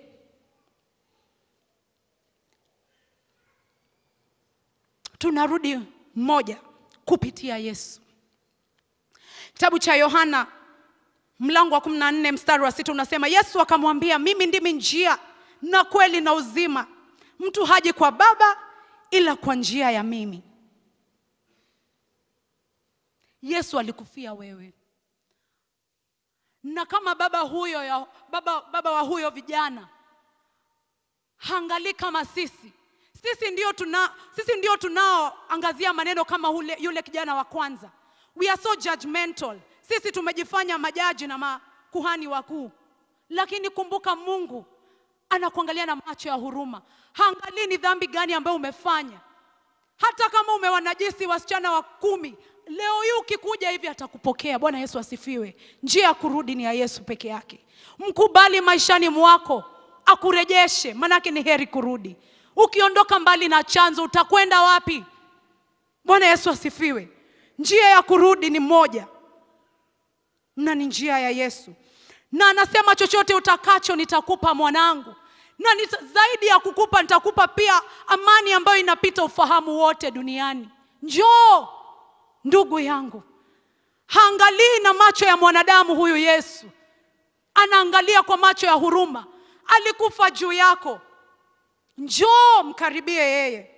tunarudi moja kupitia yesu kitabu cha yohana mlango wa kumi na nne mstari wa sita unasema yesu akamwambia mimi ndimi njia na kweli na uzima mtu haji kwa baba ila kwa njia ya mimi yesu alikufia wewe na kama baba huyo ya, baba, baba wa huyo vijana haangalii kama sisi sisi ndio tuna sisi ndio tunaoangazia maneno kama ule, yule kijana wa kwanza we are so judgmental sisi tumejifanya majaji na makuhani wakuu lakini kumbuka mungu anakuangalia na macho ya huruma haangalii ni dhambi gani ambayo umefanya hata kama umewanajisi wasichana wa kumi leo hii ukikuja hivi atakupokea bwana yesu asifiwe njia ya kurudi ni ya yesu peke yake mkubali maishani mwako akurejeshe manake ni heri kurudi ukiondoka mbali na chanzo utakwenda wapi bwana yesu asifiwe njia ya kurudi ni moja na ni njia ya yesu na anasema chochote utakacho nitakupa mwanangu na nita, zaidi ya kukupa nitakupa pia amani ambayo inapita ufahamu wote duniani njoo ndugu yangu haangalii na macho ya mwanadamu huyu yesu anaangalia kwa macho ya huruma. Alikufa juu yako, njoo mkaribie yeye.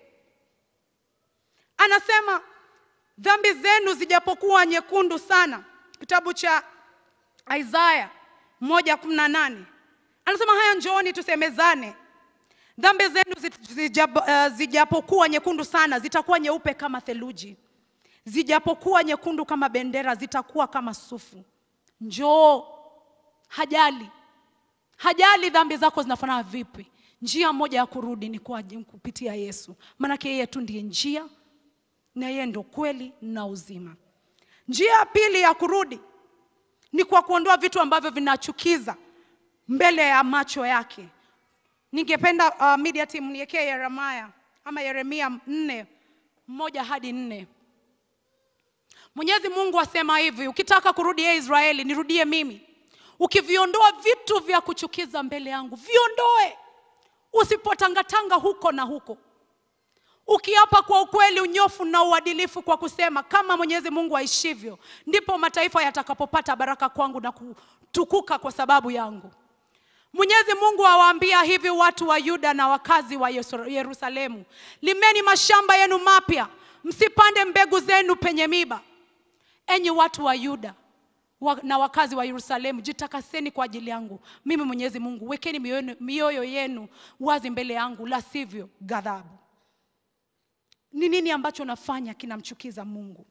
Anasema dhambi zenu zijapokuwa nyekundu sana, kitabu cha Isaya moja kumi na nane anasema haya, njooni tusemezane, dhambi zenu zijab, uh, zijapokuwa nyekundu sana zitakuwa nyeupe kama theluji, zijapokuwa nyekundu kama bendera zitakuwa kama sufu. Njoo, hajali hajali dhambi zako zinafanana vipi. Njia moja ya kurudi ni kwa kupitia Yesu, maanake yeye tu ndiye njia na yeye ndo kweli na uzima. Njia ya pili ya kurudi ni kwa kuondoa vitu ambavyo vinachukiza mbele ya macho yake. Ningependa uh, media team niekee Yeremia ama Yeremia nne moja hadi nne. Mwenyezi Mungu asema hivi, ukitaka kurudi ye Israeli, nirudie mimi. Ukiviondoa vitu vya kuchukiza mbele yangu, viondoe, usipotangatanga huko na huko ukiapa kwa ukweli, unyofu na uadilifu, kwa kusema kama Mwenyezi Mungu aishivyo, ndipo mataifa yatakapopata baraka kwangu na kutukuka kwa sababu yangu. Mwenyezi Mungu awaambia hivi watu wa Yuda na wakazi wa Yerusalemu, limeni mashamba yenu mapya, msipande mbegu zenu penye miba. Enyi watu wa Yuda wa, na wakazi wa Yerusalemu, jitakaseni kwa ajili yangu mimi Mwenyezi Mungu, wekeni mioyo, mioyo yenu wazi mbele yangu, la sivyo ghadhabu ni nini ambacho nafanya kinamchukiza Mungu?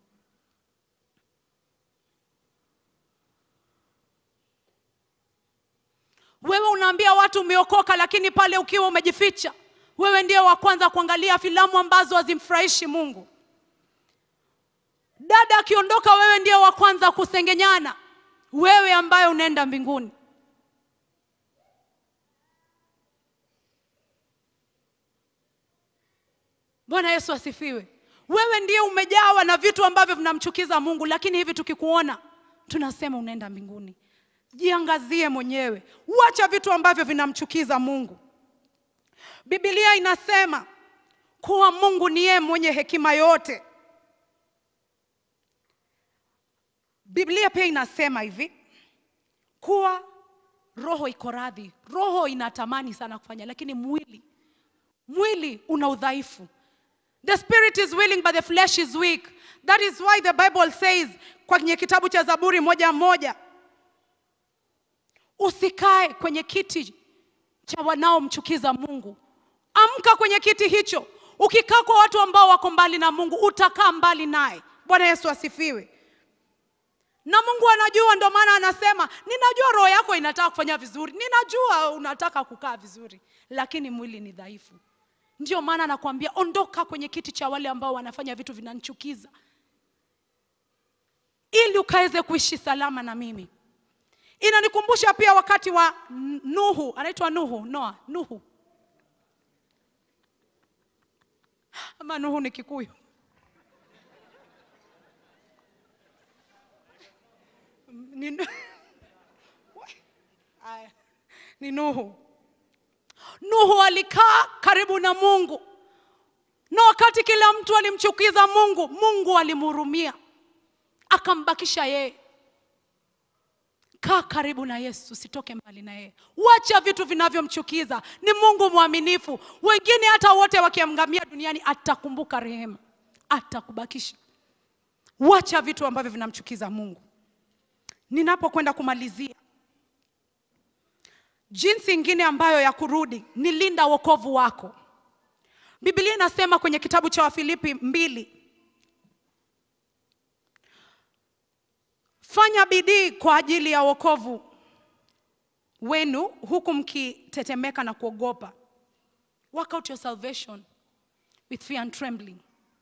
Wewe unaambia watu umeokoka, lakini pale ukiwa umejificha, wewe ndiye wa kwanza kuangalia filamu ambazo hazimfurahishi Mungu. Dada akiondoka, wewe ndiye wa kwanza kusengenyana, wewe ambaye unaenda mbinguni. Bwana Yesu asifiwe. Wewe ndiye umejawa na vitu ambavyo vinamchukiza Mungu, lakini hivi tukikuona tunasema unaenda mbinguni. Jiangazie mwenyewe, uacha vitu ambavyo vinamchukiza Mungu. Biblia inasema kuwa Mungu ni yeye mwenye hekima yote. Biblia pia inasema hivi kuwa roho iko radhi, roho inatamani sana kufanya, lakini mwili mwili una udhaifu. The spirit is willing but the flesh is weak. That is why the Bible says kwenye kitabu cha Zaburi moja moja, usikae kwenye kiti cha wanaomchukiza Mungu. Amka kwenye kiti hicho. Ukikaa kwa watu ambao wako mbali na Mungu, utakaa mbali naye. Bwana Yesu asifiwe. Na Mungu anajua, ndio maana anasema, ninajua roho yako inataka kufanya vizuri, ninajua unataka kukaa vizuri, lakini mwili ni dhaifu. Ndio maana nakwambia ondoka kwenye kiti cha wale ambao wanafanya vitu vinanichukiza, ili ukaweze kuishi salama na mimi. Inanikumbusha pia wakati wa Nuhu, anaitwa Nuhu, Noa, Nuhu ama Nuhu ni Kikuyu. Ni, Aya, ni Nuhu. Nuhu alikaa karibu na Mungu, na wakati kila mtu alimchukiza Mungu, Mungu alimhurumia akambakisha yeye. Kaa karibu na Yesu, usitoke mbali na yeye. Wacha vitu vinavyomchukiza. Ni Mungu mwaminifu. Wengine hata wote wakiangamia duniani, atakumbuka rehema, atakubakisha. Wacha vitu ambavyo vinamchukiza Mungu. Ninapokwenda kumalizia, jinsi ingine ambayo ya kurudi ni linda wokovu wako. Biblia inasema kwenye kitabu cha Wafilipi mbili, fanya bidii kwa ajili ya wokovu wenu huku mkitetemeka na kuogopa. Work out your salvation with fear and trembling.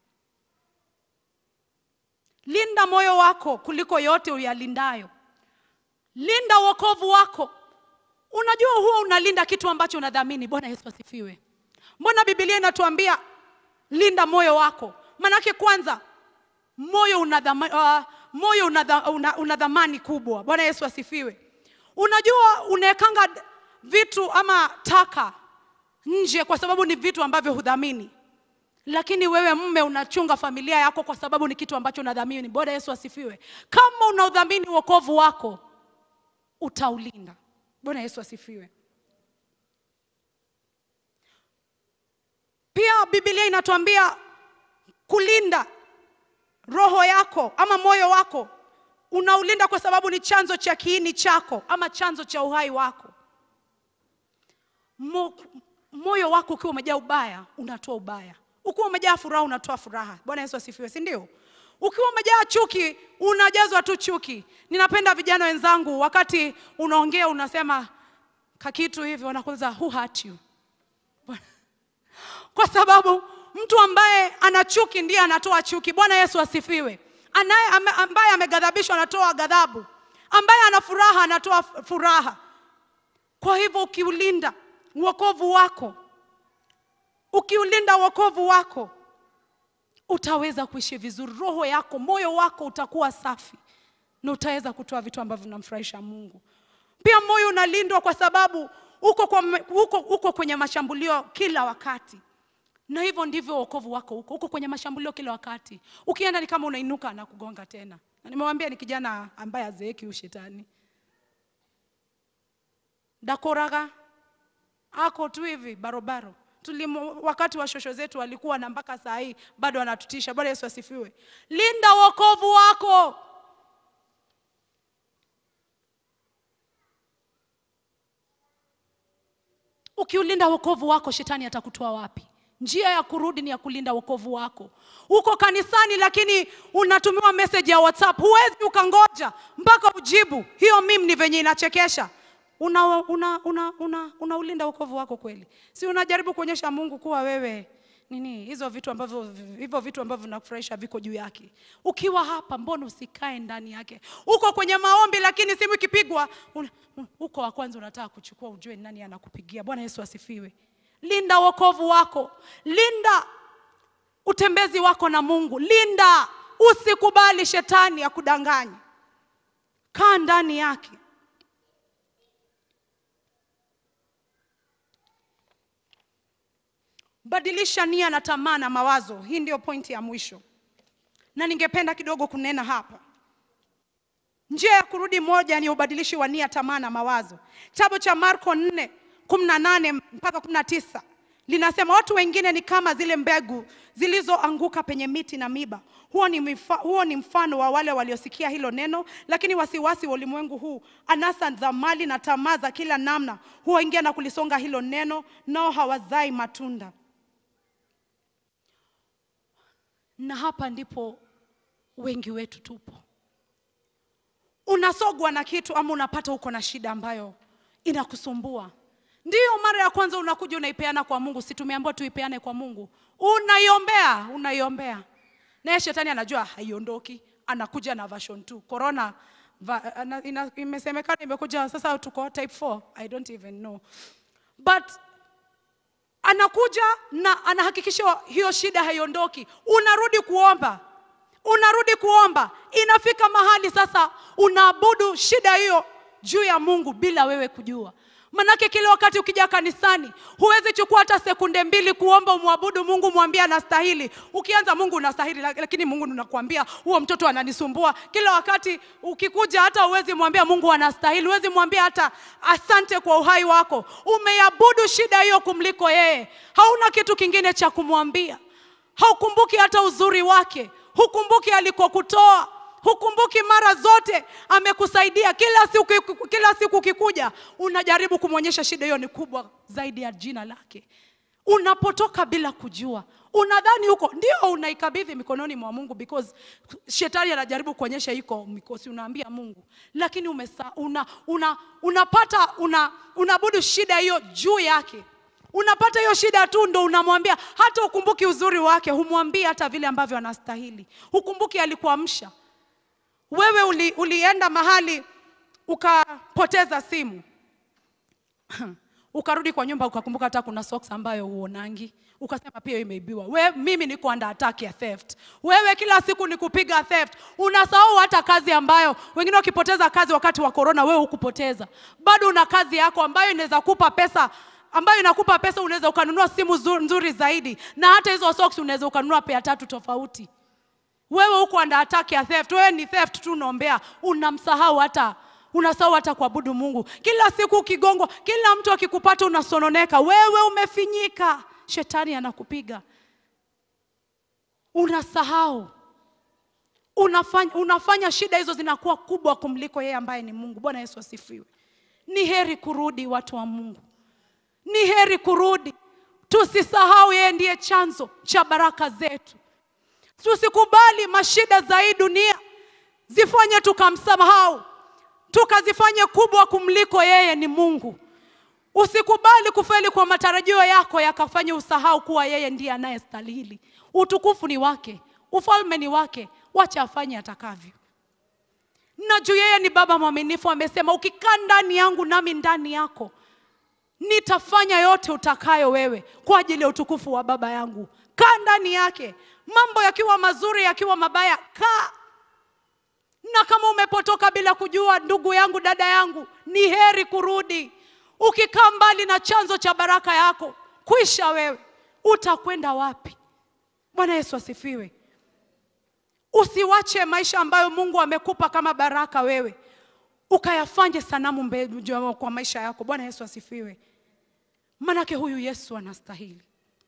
Linda moyo wako kuliko yote uyalindayo. Linda wokovu wako. Unajua huwa unalinda kitu ambacho unadhamini. Bwana Yesu asifiwe. Mbona Biblia inatuambia linda moyo wako? Manake kwanza moyo una dhamani, uh, moyo una, una, una dhamani kubwa. Bwana Yesu asifiwe. Unajua unawekanga vitu ama taka nje kwa sababu ni vitu ambavyo hudhamini, lakini wewe mme unachunga familia yako kwa sababu ni kitu ambacho unadhamini. Bwana Yesu asifiwe. Kama unaudhamini wokovu wako utaulinda. Bwana Yesu asifiwe. Pia Biblia inatuambia kulinda roho yako ama moyo wako, unaulinda kwa sababu ni chanzo cha kiini chako ama chanzo cha uhai wako. Mo, moyo wako ukiwa umejaa ubaya unatoa ubaya, ukiwa umejaa furaha unatoa furaha. Bwana Yesu asifiwe, si ndio? Ukiwa umejaa chuki unajazwa tu chuki. Ninapenda vijana wenzangu, wakati unaongea unasema kakitu hivi, wanakuuliza who hurt you? Kwa sababu mtu ambaye ana chuki ndiye anatoa chuki. Bwana Yesu asifiwe. Anaye ame, ambaye ameghadhabishwa anatoa ghadhabu, ambaye ana furaha anatoa furaha. Kwa hivyo ukiulinda wokovu wako, ukiulinda wokovu wako utaweza kuishi vizuri. Roho yako, moyo wako utakuwa safi na utaweza kutoa vitu ambavyo vinamfurahisha Mungu. Pia moyo unalindwa kwa sababu uko, kwa, uko, uko kwenye mashambulio kila wakati, na hivyo ndivyo wokovu wako uko, uko kwenye mashambulio kila wakati. Ukienda ni kama unainuka na kugonga tena, na nimewambia ni kijana ambaye azeeki ushetani dakoraga ako tu hivi barobaro Tulimu, wakati wa shosho zetu walikuwa na mpaka saa hii bado wanatutisha. Bwana Yesu asifiwe. Linda wokovu wako. Ukiulinda wokovu wako, shetani atakutoa wapi? Njia ya kurudi ni ya kulinda wokovu wako. Uko kanisani, lakini unatumiwa message ya WhatsApp, huwezi ukangoja mpaka ujibu. Hiyo mimi ni venye inachekesha una, una, una, una, unaulinda wokovu wako kweli? Si unajaribu kuonyesha Mungu kuwa wewe nini, hizo vitu ambavyo hivyo vitu ambavyo vinakufurahisha viko juu yake. Ukiwa hapa, mbona usikae ndani yake? Uko kwenye maombi, lakini simu ikipigwa uko wa kwanza unataka kuchukua, ujue nani anakupigia. Bwana Yesu asifiwe. Linda wokovu wako, linda utembezi wako na Mungu, linda, usikubali shetani akudanganye. Kaa ndani yake. Badilisha nia na tamaa na mawazo. Hii ndio pointi ya mwisho, na ningependa kidogo kunena hapa. Njia ya kurudi moja ni ubadilishi wa nia, tamaa na mawazo. Kitabu cha Marko 4 18 mpaka 19 linasema, watu wengine ni kama zile mbegu zilizoanguka penye miti na miba. Huo ni, mifa, huo ni mfano wa wale waliosikia hilo neno, lakini wasiwasi wa ulimwengu huu, anasa za mali na tamaa za kila namna huwaingia na kulisonga hilo neno, nao hawazai matunda. Na hapa ndipo wengi wetu tupo. Unasogwa na kitu ama unapata uko na shida ambayo inakusumbua, ndiyo mara ya kwanza unakuja unaipeana kwa Mungu. Si tumeambiwa tuipeane kwa Mungu? Unaiombea, unaiombea, naye shetani anajua haiondoki, anakuja na version 2 corona va, ana, ina, imesemekana imekuja sasa, tuko type 4 I don't even know but anakuja na anahakikisha hiyo shida haiondoki. Unarudi kuomba, unarudi kuomba, inafika mahali sasa unaabudu shida hiyo juu ya Mungu bila wewe kujua. Manake kila wakati ukija kanisani huwezi chukua hata sekunde mbili kuomba umwabudu Mungu, mwambie anastahili. Ukianza Mungu unastahili, lakini Mungu unakuambia huo mtoto ananisumbua kila wakati. Ukikuja hata huwezi mwambia Mungu anastahili, huwezi mwambia hata asante kwa uhai wako. Umeabudu shida hiyo kumliko yeye, hauna kitu kingine cha kumwambia. Haukumbuki hata uzuri wake, hukumbuki alikokutoa hukumbuki mara zote amekusaidia. Kila siku, kila siku ukikuja unajaribu kumwonyesha shida hiyo ni kubwa zaidi ya jina lake. Unapotoka bila kujua, unadhani huko ndio unaikabidhi mikononi mwa Mungu because shetani anajaribu kuonyesha iko mikosi, unaambia Mungu, lakini umesa, una, una, unapata una, unaabudu shida hiyo juu yake unapata hiyo shida tu ndo unamwambia, hata ukumbuki uzuri wake, humwambii hata vile ambavyo anastahili, hukumbuki alikuamsha wewe uli, ulienda mahali ukapoteza simu ukarudi kwa nyumba ukakumbuka hata kuna socks ambayo huonangi, ukasema pia imeibiwa. We, mimi niko under attack ya theft. Wewe kila siku ni kupiga theft, unasahau hata kazi ambayo wengine wakipoteza kazi wakati wa corona, wewe hukupoteza, bado una kazi yako ambayo inaweza kupa pesa ambayo inakupa pesa, unaweza ukanunua simu nzuri zaidi, na hata hizo socks unaweza ukanunua pea tatu tofauti. Wewe uko under attack ya theft. Wewe ni theft tu unaombea, unamsahau hata unasahau hata kuabudu Mungu. Kila siku ukigongwa, kila mtu akikupata unasononeka, wewe umefinyika, shetani anakupiga, unasahau unafanya, unafanya shida hizo zinakuwa kubwa kumliko yeye ambaye ni Mungu. Bwana Yesu asifiwe. Ni heri kurudi, watu wa Mungu, ni heri kurudi. Tusisahau yeye ndiye chanzo cha baraka zetu. Tusikubali mashida za hii dunia zifanye tukamsahau, tukazifanye kubwa kumliko yeye ni Mungu. Usikubali kufeli kwa matarajio yako yakafanye usahau kuwa yeye ndiye anayestahili. Utukufu ni wake, ufalme ni wake, wacha afanye atakavyo. Na juu yeye ni Baba mwaminifu, amesema ukikaa ndani yangu nami ndani yako, nitafanya yote utakayo wewe kwa ajili ya utukufu wa Baba yangu. Kaa ndani yake, mambo yakiwa mazuri, yakiwa mabaya, kaa na kama umepotoka bila kujua, ndugu yangu, dada yangu, ni heri kurudi. Ukikaa mbali na chanzo cha baraka yako, kwisha wewe, utakwenda wapi? Bwana Yesu asifiwe. Usiwache maisha ambayo Mungu amekupa kama baraka wewe ukayafanye sanamu mbele kwa maisha yako. Bwana Yesu asifiwe. Manake huyu Yesu anastahili.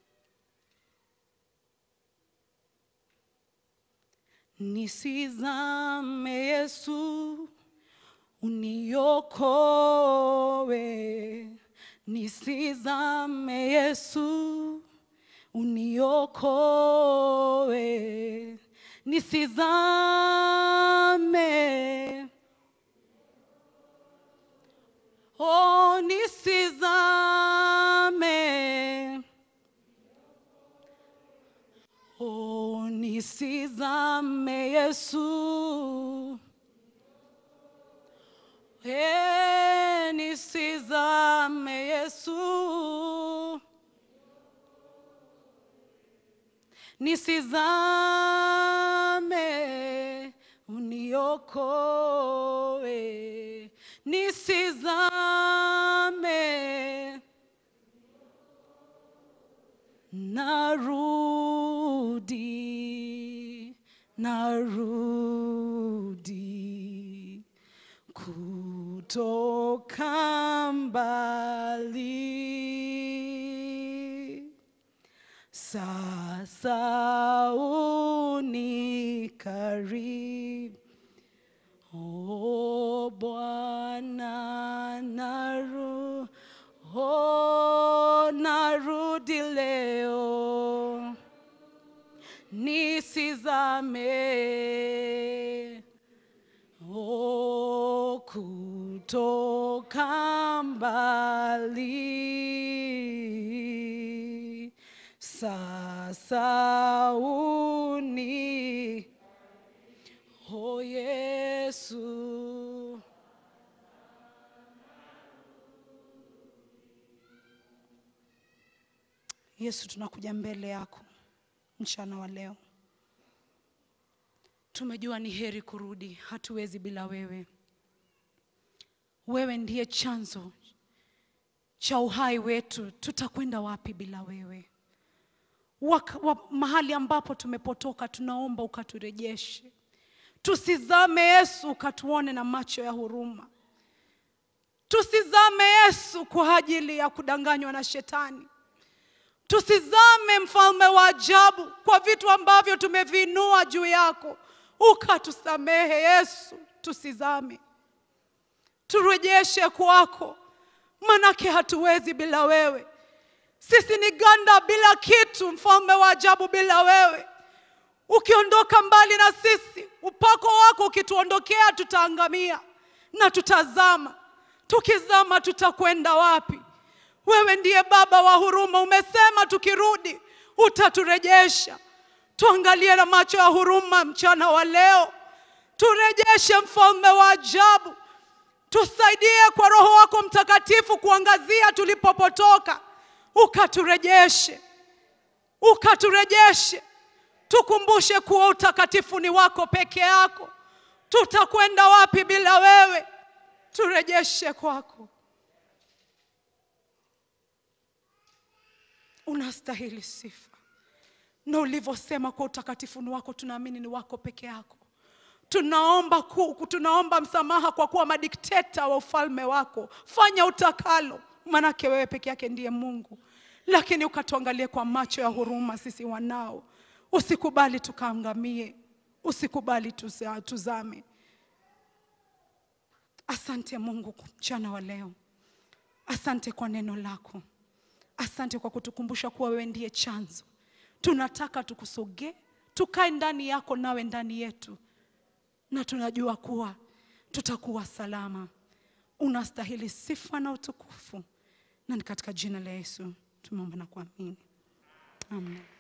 Nisizame Yesu, uniokoe. Nisizame Yesu, uniokoe. Nisizame Oh, nisizame. Oh, nisizame Yesu. Eh, nisizame Yesu. Nisizame, uniokoe. Nisizame, narudi, narudi kutoka mbali. Sasa unikaribu O Bwana, naru, oh, narudi leo, nisizame, oh, kutoka mbali, sasa uni Oh Yesu. Yesu, tunakuja mbele yako mchana wa leo. Tumejua ni heri kurudi, hatuwezi bila wewe. Wewe ndiye chanzo cha uhai wetu, tutakwenda wapi bila wewe? Waka, wa, mahali ambapo tumepotoka, tunaomba ukaturejeshe. Tusizame Yesu, ukatuone na macho ya huruma. Tusizame Yesu kwa ajili ya kudanganywa na shetani. Tusizame mfalme wa ajabu kwa vitu ambavyo tumevinua juu yako, ukatusamehe Yesu. Tusizame, turejeshe kwako, manake hatuwezi bila wewe. Sisi ni ganda bila kitu, mfalme wa ajabu, bila wewe. Ukiondoka mbali na sisi, upako wako ukituondokea, tutaangamia na tutazama. Tukizama tutakwenda wapi? Wewe ndiye Baba wa huruma, umesema tukirudi utaturejesha. Tuangalie na macho ya huruma mchana wa leo, turejeshe mfalme wa ajabu. Tusaidie kwa Roho wako Mtakatifu kuangazia tulipopotoka, ukaturejeshe, ukaturejeshe. Tukumbushe kuwa utakatifu ni wako peke yako. Tutakwenda wapi bila wewe? Turejeshe kwako. Unastahili sifa, na ulivyosema kwa utakatifu ni wako, tunaamini ni wako peke yako. tunaomba, ku, tunaomba msamaha kwa kuwa madikteta wa ufalme wako. Fanya utakalo, manake wewe peke yake ndiye Mungu, lakini ukatuangalie kwa macho ya huruma sisi wanao. Usikubali tukaangamie, usikubali tuza- tuzame. Asante Mungu mchana wa leo, asante kwa neno lako, asante kwa kutukumbusha kuwa wewe ndiye chanzo. Tunataka tukusogee, tukae ndani yako, nawe ndani yetu, na tunajua kuwa tutakuwa salama. Unastahili sifa na utukufu, na ni katika jina la Yesu tumeomba na kuamini, amen.